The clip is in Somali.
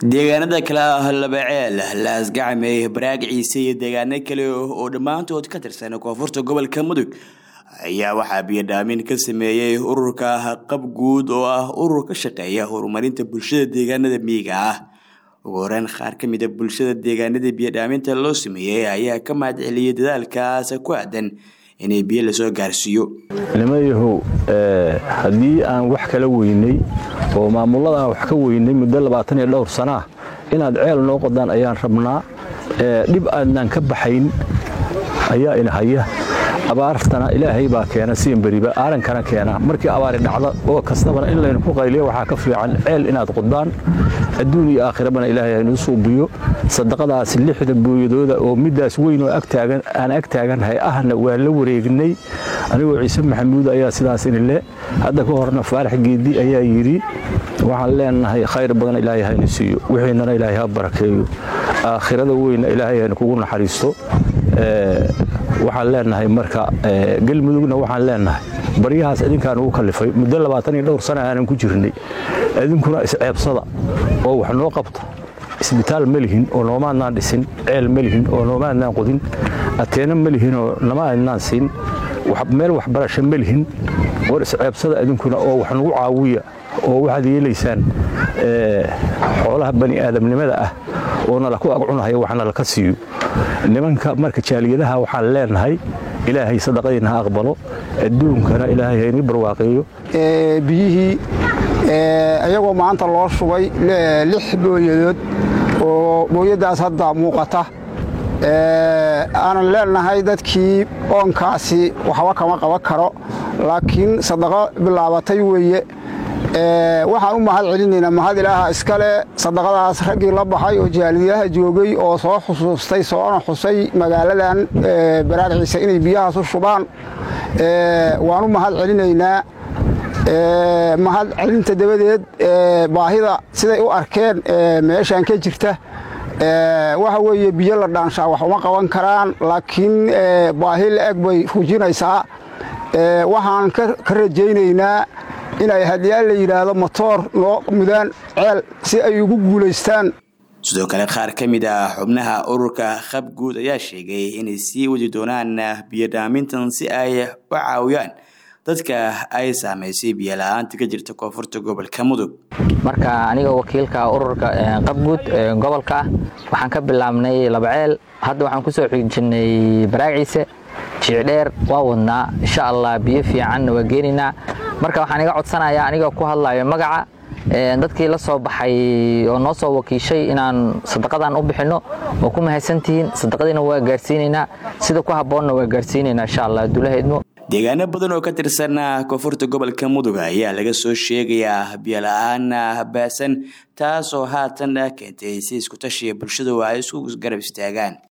deegaanada kale ah labaceel laasgacme baraag ciise iyo deegaano kale oo dhammaantood ka tirsan koonfurta gobolka mudug ayaa waxaa biyodhaamin ka sameeyey ururka qab guud oo ah urur ka shaqeeya horumarinta bulshada deegaanada miyiga ah ugu horeyn qaar ka mida bulshada deegaanada biyodhaaminta loo sameeyey ayaa ka mahad celiyey dadaalkaas ku aadan inay biyo lasoo gaarsiiyo nimayahow haddii aan wax kala weynay oo maamulladaan wax ka weynay muddo labaatan iyo dhowr sanaa inaad ceel noo qodaan ayaan rabnaa dhib aadnaan ka baxayn ayaa inahaya abaartana ilaahay baa keena siinberiba aarankana keena markii abaari dhacda oo kastabana in laynu ku qayliyo waxaa ka fiican ceel inaad qodaan adduun iyo aakhirabana ilaahay haynuu suubiyo sadaqadaas lixda booyadooda oo middaas weyn oo aan ag taagannahay ahna waa la wareegnay anigoo ciise maxamuud ayaa sidaas inile hadda ka horna faarax geedi ayaa yidhi waxaan leenahay khayr badan ilaahay haynu siiyo wixiinana ilaahay ha barakeeyo aakhirada weynna ilaahay haynu kugu naxariisto waxaan leenahay marka galmudugna waxaan leenahay baryahaas idinkaan ugu kallifay muddo labaatan iyo dhowr sana aanan ku jirnay idinkuna isceebsada oo wax noo qabta isbitaal ma lihin oo noomaadnaan dhisin ceel ma lihin oo noomaadnaan qodin ateena ma lihin oo nama adnaan siin meel waxbarasho ma lihin war isceebsada idinkuna oo wax nagu caawiya oo waxaad yeelaysaan xoolaha bani aadamnimada ah oo nala ku agcunahaya wax nalaka siiyo nimanka marka jaaliyadaha waxaan leenahay ilaahay sadaqadiina ha aqbalo adduunkana ilaahay hayni barwaaqeeyo biyihii iyagoo maanta loo shubay lix booyadood oo booyaddaas hadda muuqata aanan leenahay dadkii oonkaasi waxba kama qaban karo laakiin sadaqo bilaabatay weeye waxaan u mahad celinaynaa mahad ilaaha iskale sadaqadaas raggii la baxay oo jaaliyadaha joogay oo soo xusuustay soona xusay magaaladan baraar ciise inay biyahaas u shubaan waan u mahad celinaynaa mahad celinta dabadeed baahida siday u arkeen meeshaan ka jirta waxa weeye biyo la dhaanshaa wax uma qaban karaan laakiin baahi la-eg bay fujinaysaa waxaan ka rajaynaynaa inay hadyaal la yidhaahdo motoor noo mudaan ceel si ay ugu guulaystaan sidoo kale qaar ka mid ah xubnaha ururka qab guud ayaa sheegay inay sii wadi doonaan biyodhaamintan si ay u caawiyaan dadka ay saamaysay biyola-aanta ka jirta koonfurta gobolka mudug marka aniga wakiilka ururka qabguud gobolka ah waxaan ka bilaabnay labaceel hadda waxaan kusoo xijinnay baraaciise jiicdheer waa wadnaa insha allah biyo fiicanna waa geenaynaa marka waxaan iga codsanayaa aniga ku hadlayo magaca dadkii la soo baxay oo noo soo wakiishay inaan sadaqadan u bixinno oo ku mahadsantihiin sadaqadiina waa gaarsiinaynaa sida ku habboonna waa gaarsiinaynaa insha allah dulahaydmo deegaano badan oo ka tirsan koonfurta gobolka mudug ayaa laga soo sheegayaa biyola-aan baasan taasoo haatan keentay si isku tashiya bulshadu ay isku garab istaagaan